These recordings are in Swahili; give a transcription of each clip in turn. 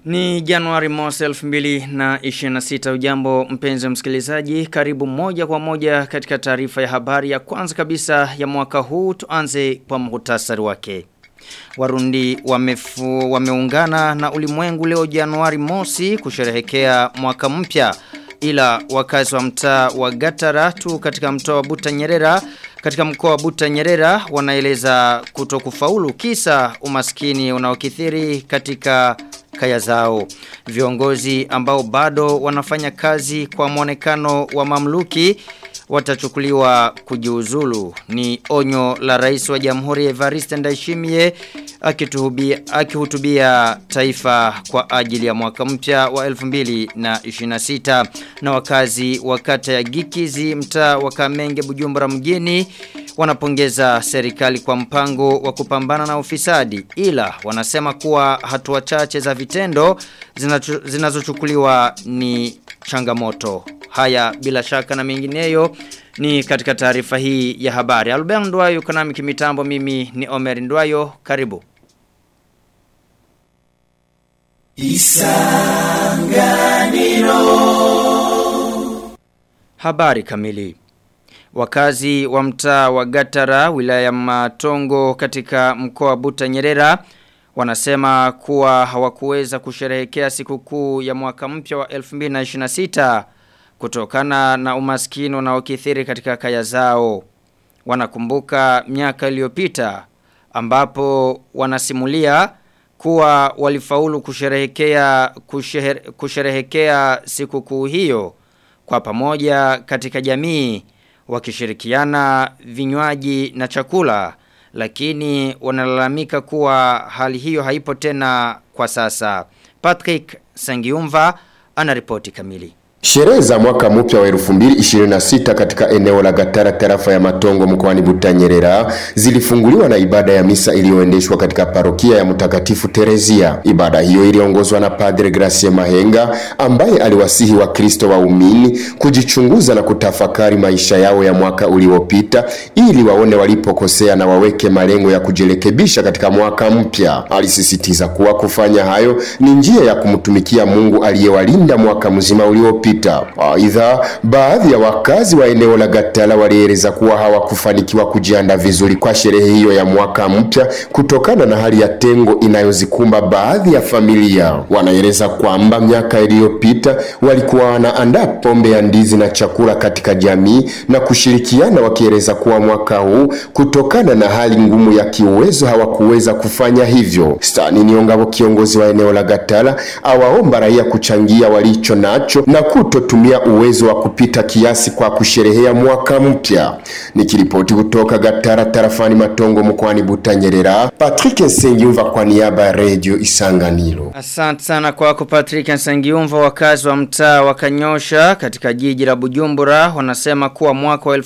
Ni Januari mosi 2026 ujambo mpenzi msikilizaji karibu moja kwa moja katika taarifa ya habari ya kwanza kabisa ya mwaka huu tuanze kwa muhtasari wake. Warundi wamefu, wameungana na ulimwengu leo Januari mosi kusherehekea mwaka mpya ila wakazi wa mtaa wa Gatara tu katika mtaa wa Buta Nyerera katika mkoa wa Buta Nyerera wanaeleza kutokufaulu kisa umaskini unaokithiri katika kaya zao. Viongozi ambao bado wanafanya kazi kwa mwonekano wa mamluki watachukuliwa kujiuzulu. Ni onyo la rais wa jamhuri Evariste Ndayishimiye akihutubia akihutubia taifa kwa ajili ya mwaka mpya wa 2026 na wakazi wa kata ya Gikizi mtaa wa Kamenge Bujumbura mjini wanapongeza serikali kwa mpango wa kupambana na ufisadi ila wanasema kuwa hatua chache za vitendo zinazochukuliwa ni changamoto. Haya bila shaka na mengineyo ni katika taarifa hii ya habari. Albert Ndwayo kanami kimitambo mimi ni Omer Ndwayo karibu. Isanganiro Habari kamili Wakazi wa mtaa wa Gatara wilaya Matongo katika mkoa wa Buta Nyerera wanasema kuwa hawakuweza kusherehekea sikukuu ya mwaka mpya wa 2026 kutokana na umaskini unaokithiri katika kaya zao. Wanakumbuka miaka iliyopita ambapo wanasimulia kuwa walifaulu kusherehekea kusheher, kusherehekea sikukuu hiyo kwa pamoja katika jamii wakishirikiana vinywaji na chakula lakini wanalalamika kuwa hali hiyo haipo tena kwa sasa. Patrick Sangiumva anaripoti kamili. Sherehe za mwaka mpya wa 2026 katika eneo la Gatara tarafa ya Matongo mkoani Butanyerera zilifunguliwa na ibada ya misa iliyoendeshwa katika parokia ya Mtakatifu Terezia. Ibada hiyo iliongozwa na Padre Gracie Mahenga ambaye aliwasihi Wakristo waumini kujichunguza na kutafakari maisha yao ya mwaka uliopita ili waone walipokosea na waweke malengo ya kujirekebisha katika mwaka mpya. Alisisitiza kuwa kufanya hayo ni njia ya kumtumikia Mungu aliyewalinda mwaka mzima uliopita iliyopita. Aidha, baadhi ya wakazi wa eneo la Gatala walieleza kuwa hawakufanikiwa kujiandaa vizuri kwa sherehe hiyo ya mwaka mpya kutokana na hali ya tengo inayozikumba baadhi ya familia. Wanaeleza kwamba miaka iliyopita walikuwa wanaandaa pombe ya ndizi na chakula katika jamii na kushirikiana, wakieleza kuwa mwaka huu kutokana na hali ngumu ya kiuwezo hawakuweza kufanya hivyo. Stani Niongabo, kiongozi wa eneo la Gatala, awaomba raia kuchangia walicho nacho na kutotumia uwezo wa kupita kiasi kwa kusherehea mwaka mpya. Nikiripoti kutoka Gatara tarafani Matongo mkoani Butanyerera, Patrick Nsengiumva kwa niaba ya Radio Isanganiro. Asante sana kwako Patrick Nsengiumva. Wakazi wa mtaa wa Kanyosha katika jiji la Bujumbura wanasema kuwa mwaka wa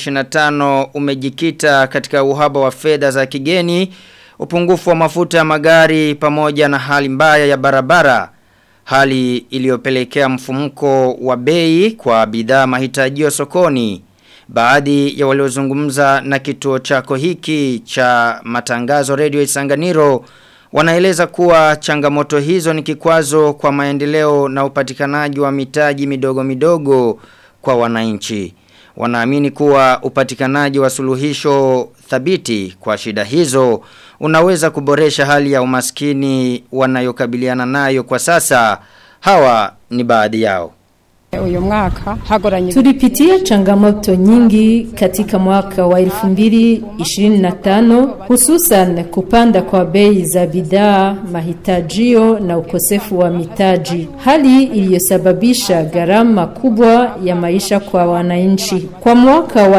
2025 umejikita katika uhaba wa fedha za kigeni, upungufu wa mafuta ya magari pamoja na hali mbaya ya barabara hali iliyopelekea mfumuko wa bei kwa bidhaa mahitajio sokoni. Baadhi ya waliozungumza na kituo chako hiki cha matangazo Radio Isanganiro wanaeleza kuwa changamoto hizo ni kikwazo kwa maendeleo na upatikanaji wa mitaji midogo midogo kwa wananchi. Wanaamini kuwa upatikanaji wa suluhisho thabiti kwa shida hizo unaweza kuboresha hali ya umaskini wanayokabiliana nayo kwa sasa. Hawa ni baadhi yao. Uyu mwaka hagoranye Tulipitia changamoto nyingi katika mwaka wa 2025 hususan kupanda kwa bei za bidhaa, mahitajio na ukosefu wa mitaji, hali iliyosababisha gharama kubwa ya maisha kwa wananchi. Kwa mwaka wa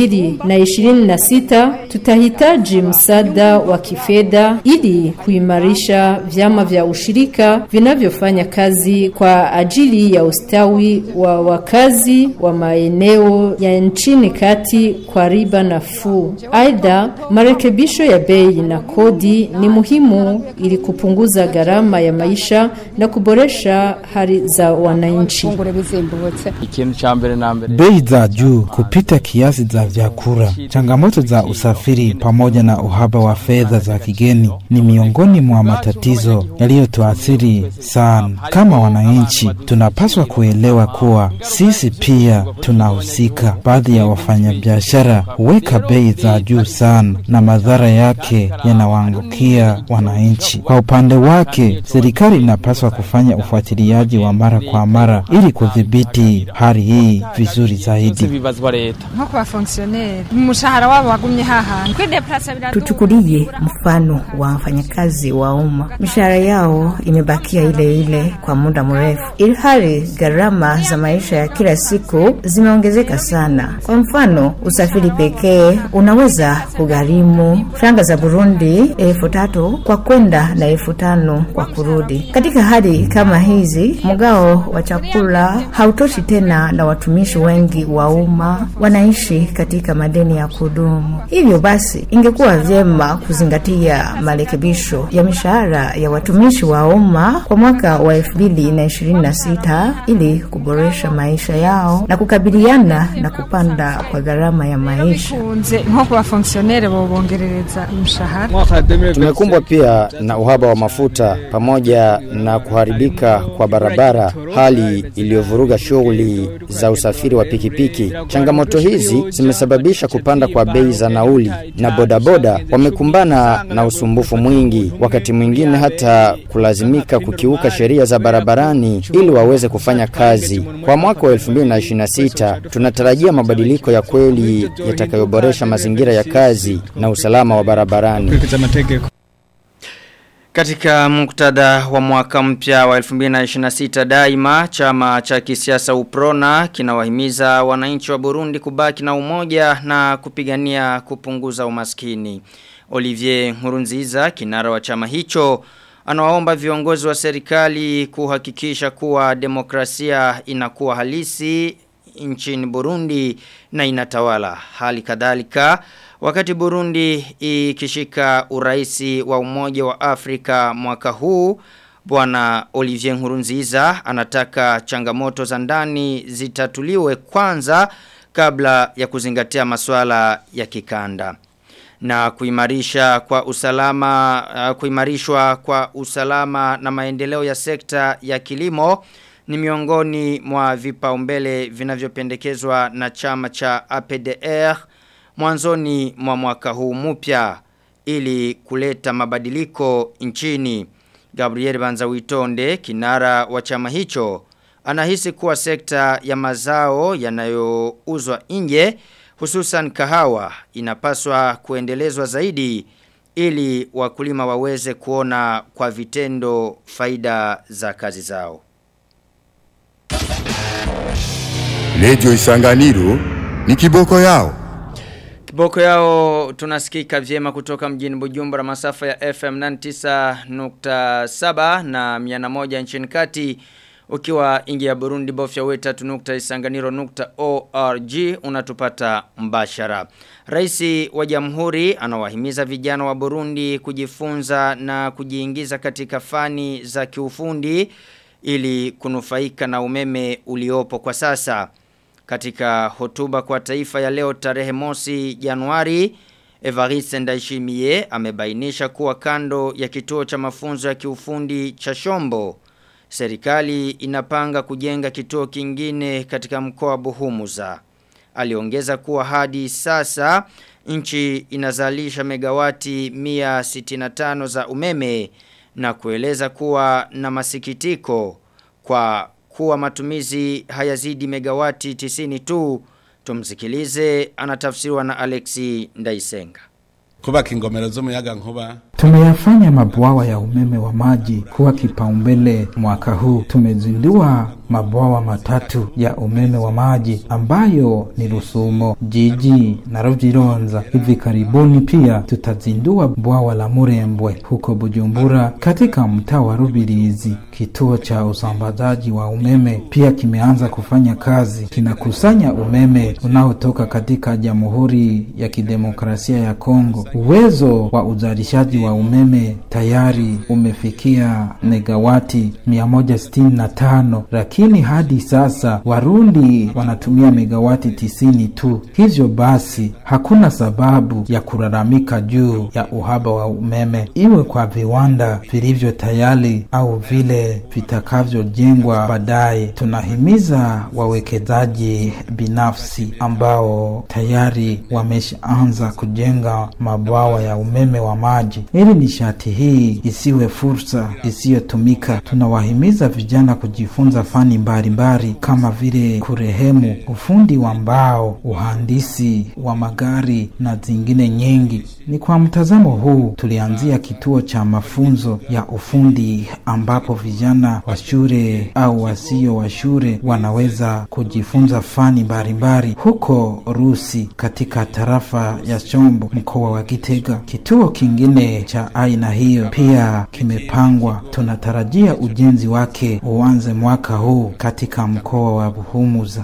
2026 tutahitaji msaada wa kifedha ili kuimarisha vyama vya ushirika vinavyofanya kazi kwa ajili ya ustawi ununuzi wa wakazi wa maeneo ya nchini kati kwa riba nafuu. Aidha, marekebisho ya bei na kodi ni muhimu ili kupunguza gharama ya maisha na kuboresha hali za wananchi. funguro bizimbutse ikintu cha mbere na mbere Bei za juu kupita kiasi za vyakula, changamoto za usafiri pamoja na uhaba wa fedha za kigeni ni miongoni mwa matatizo yaliyotuathiri sana. Kama wananchi, tunapaswa kuelewa kuwa sisi pia tunahusika. Baadhi ya wafanyabiashara huweka bei za juu sana, na madhara yake yanawaangukia wananchi. Kwa upande wake, serikali inapaswa kufanya ufuatiliaji wa mara kwa mara ili kudhibiti hali hii vizuri zaidi. bibazwa leta nko ku bafonkisiyoneri umushahara wabo wagumye hahandi kwideplasa biraduha Tuchukulie mfano wa wafanyakazi wa umma, mishahara yao imebakia ile ile kwa muda mrefu, ilhali gharama za maisha ya kila siku zimeongezeka sana. Kwa mfano, usafiri pekee unaweza kugharimu franga za Burundi elfu tatu kwa kwenda na elfu tano kwa kurudi. Katika hali kama hizi, mgao wa chakula hautoshi tena, na watumishi wengi wa umma wanaishi katika madeni ya kudumu. Hivyo basi, ingekuwa vyema kuzingatia marekebisho ya mishahara ya watumishi wa umma kwa mwaka wa 2026 ili kuboresha maisha yao na kukabiliana na kupanda kwa gharama ya maisha. kunze nko ku bafonkisiyoneri bobongerereza umushahara mwaka wa 2026 Tumekumbwa pia na uhaba wa mafuta pamoja na kuharibika kwa barabara, hali iliyovuruga shughuli za usafiri wa pikipiki. Changamoto hizi zimesababisha kupanda kwa bei za nauli, na bodaboda wamekumbana na usumbufu mwingi, wakati mwingine hata kulazimika kukiuka sheria za barabarani ili waweze kufanya kazi. Kwa mwaka wa 2026 tunatarajia mabadiliko ya kweli yatakayoboresha mazingira ya kazi na usalama wa barabarani. Katika muktadha wa mwaka mpya wa 2026 daima chama cha kisiasa Uprona kinawahimiza wananchi wa Burundi kubaki na umoja na kupigania kupunguza umaskini. Olivier Nkurunziza kinara wa chama hicho anawaomba viongozi wa serikali kuhakikisha kuwa demokrasia inakuwa halisi nchini Burundi na inatawala. Hali kadhalika wakati Burundi ikishika uraisi wa umoja wa Afrika mwaka huu Bwana Olivier Nkurunziza anataka changamoto za ndani zitatuliwe kwanza kabla ya kuzingatia masuala ya kikanda na kuimarisha kwa usalama uh, kuimarishwa kwa usalama na maendeleo ya sekta ya kilimo ni miongoni mwa vipaumbele vinavyopendekezwa na chama cha APDR mwanzoni mwa mwaka huu mpya ili kuleta mabadiliko nchini. Gabriel Banzawitonde kinara wa chama hicho anahisi kuwa sekta ya mazao yanayouzwa nje hususan kahawa inapaswa kuendelezwa zaidi ili wakulima waweze kuona kwa vitendo faida za kazi zao. Redio Isanganiro ni kiboko yao. Kiboko yao tunasikika vyema kutoka mjini Bujumbura masafa ya FM 99.7 na 101 nchini kati ukiwa ingi ya Burundi bofya weta tunukta isanganiro nukta ORG unatupata mbashara. Raisi wa jamhuri anawahimiza vijana wa Burundi kujifunza na kujiingiza katika fani za kiufundi ili kunufaika na umeme uliopo kwa sasa. Katika hotuba kwa taifa ya leo tarehe mosi Januari, Evariste Ndayishimiye amebainisha kuwa kando ya kituo cha mafunzo ya kiufundi cha Shombo serikali inapanga kujenga kituo kingine katika mkoa wa Buhumuza. Aliongeza kuwa hadi sasa nchi inazalisha megawati 165 za umeme na kueleza kuwa na masikitiko kwa kuwa matumizi hayazidi megawati 90 tu. Tumsikilize anatafsiriwa na Alexi Ndaisenga. kubaka ingomero z'umuyaga nkuba Tumeyafanya mabwawa ya umeme wa maji kuwa kipaumbele mwaka huu. Tumezindua mabwawa matatu ya umeme wa maji ambayo ni Rusumo, Jiji na Rujironza. Hivi karibuni pia tutazindua bwawa la Murembwe huko Bujumbura katika mtaa wa Rubirizi. Kituo cha usambazaji wa umeme pia kimeanza kufanya kazi, kinakusanya umeme unaotoka katika Jamhuri ya Kidemokrasia ya Kongo. Uwezo wa uzalishaji wa umeme tayari umefikia megawati 165 lakini hadi sasa Warundi wanatumia megawati tisini tu. Hivyo basi hakuna sababu ya kulalamika juu ya uhaba wa umeme, iwe kwa viwanda vilivyo tayari au vile vitakavyojengwa baadaye. Tunahimiza wawekezaji binafsi ambao tayari wameshaanza kujenga mabwawa ya umeme wa maji ili nishati hii isiwe fursa isiyotumika. Tunawahimiza vijana kujifunza fani mbalimbali kama vile kurehemu, ufundi wa mbao, uhandisi wa magari na zingine nyingi. Ni kwa mtazamo huu tulianzia kituo cha mafunzo ya ufundi ambapo vijana wa shule au wasio wa shule wanaweza kujifunza fani mbalimbali huko Rusi katika tarafa ya Chombo mkoa wa Gitega. Kituo kingine cha aina hiyo pia kimepangwa. Tunatarajia ujenzi wake uanze mwaka huu katika mkoa wa Buhumuza.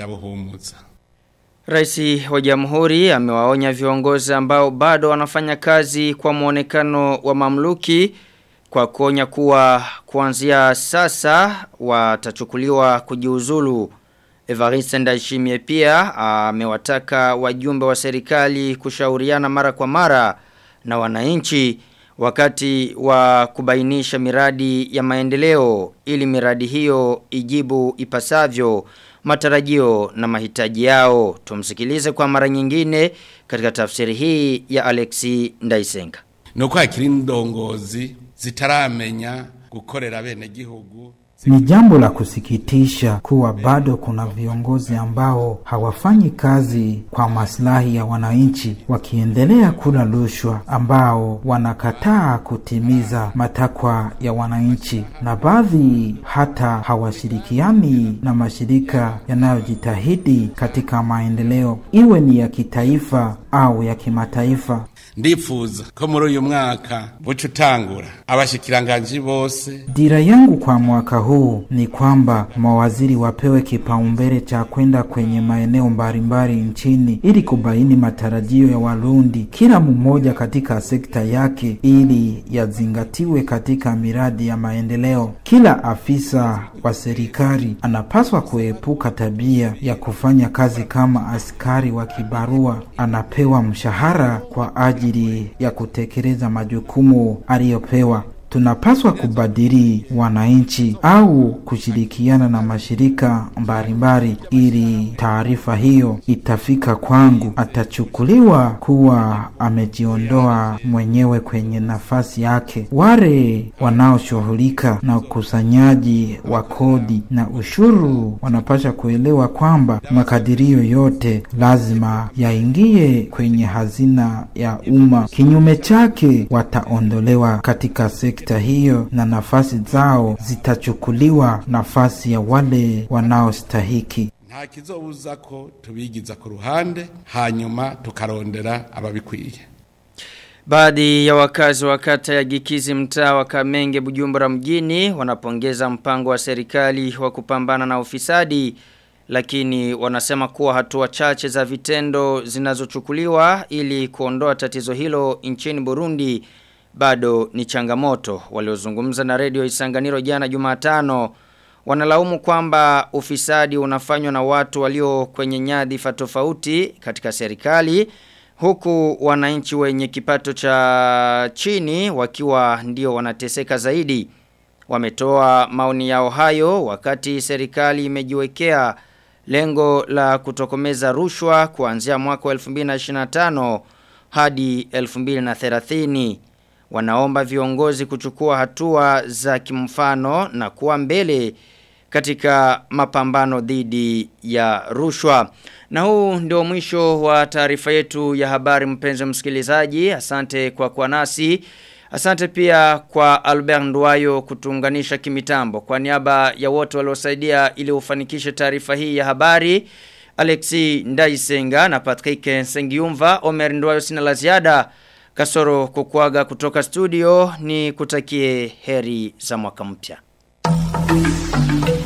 Raisi wa jamhuri amewaonya viongozi ambao bado wanafanya kazi kwa muonekano wa mamluki kwa kuonya kuwa kuanzia sasa watachukuliwa kujiuzulu. Evariste Ndayishimiye pia amewataka wajumbe wa serikali kushauriana mara kwa mara na wananchi wakati wa kubainisha miradi ya maendeleo ili miradi hiyo ijibu ipasavyo matarajio na mahitaji yao. Tumsikilize kwa mara nyingine katika tafsiri hii ya Alexi Ndaisenga. Nuko hakiri ndongozi zitaramenya gukorera bene gihugu Ni jambo la kusikitisha kuwa bado kuna viongozi ambao hawafanyi kazi kwa maslahi ya wananchi, wakiendelea kula rushwa, ambao wanakataa kutimiza matakwa ya wananchi, na baadhi hata hawashirikiani na mashirika yanayojitahidi katika maendeleo, iwe ni ya kitaifa au ya kimataifa. ndifuza ko muri uyu mwaka buca utangura abashikiranganji bose Dira yangu kwa mwaka huu ni kwamba mawaziri wapewe kipaumbele cha kwenda kwenye maeneo mbalimbali nchini ili kubaini matarajio ya Warundi, kila mmoja katika sekta yake, ili yazingatiwe katika miradi ya maendeleo. Kila afisa wa serikali anapaswa kuepuka tabia ya kufanya kazi kama askari wa kibarua, anapewa mshahara kwa ajili ya kutekeleza majukumu aliyopewa. Tunapaswa kubadili wananchi au kushirikiana na mashirika mbalimbali ili taarifa hiyo itafika kwangu, atachukuliwa kuwa amejiondoa mwenyewe kwenye nafasi yake. Wale wanaoshughulika na ukusanyaji wa kodi na ushuru wanapaswa kuelewa kwamba makadirio yote lazima yaingie kwenye hazina ya umma. Kinyume chake, wataondolewa katika sekta hiyo na nafasi zao zitachukuliwa nafasi ya wale wanaostahiki. nta kizobuza ko tubigiza ku ruhande hanyuma tukarondera ababikwiye Baadhi ya wakazi wa kata ya Gikizi mtaa wa Kamenge Bujumbura mjini wanapongeza mpango wa serikali wa kupambana na ufisadi lakini wanasema kuwa hatua chache za vitendo zinazochukuliwa ili kuondoa tatizo hilo nchini Burundi bado ni changamoto. Waliozungumza na redio Isanganiro jana Jumatano wanalaumu kwamba ufisadi unafanywa na watu walio kwenye nyadhifa tofauti katika serikali huku wananchi wenye kipato cha chini wakiwa ndio wanateseka zaidi. Wametoa maoni yao hayo wakati serikali imejiwekea lengo la kutokomeza rushwa kuanzia mwaka wa 2025 hadi 2030. Wanaomba viongozi kuchukua hatua za kimfano na kuwa mbele katika mapambano dhidi ya rushwa. Na huu ndio mwisho wa taarifa yetu ya habari mpenzi msikilizaji. Asante kwa kuwa nasi. Asante pia kwa Albert Ndwayo kutuunganisha kimitambo. Kwa niaba ya wote waliosaidia ili ufanikishe taarifa hii ya habari, Alexi Ndaisenga na Patrick Sengiumva, Omer Ndwayo sina la ziada. Kasoro kukuaga kutoka studio ni kutakie heri za mwaka mpya.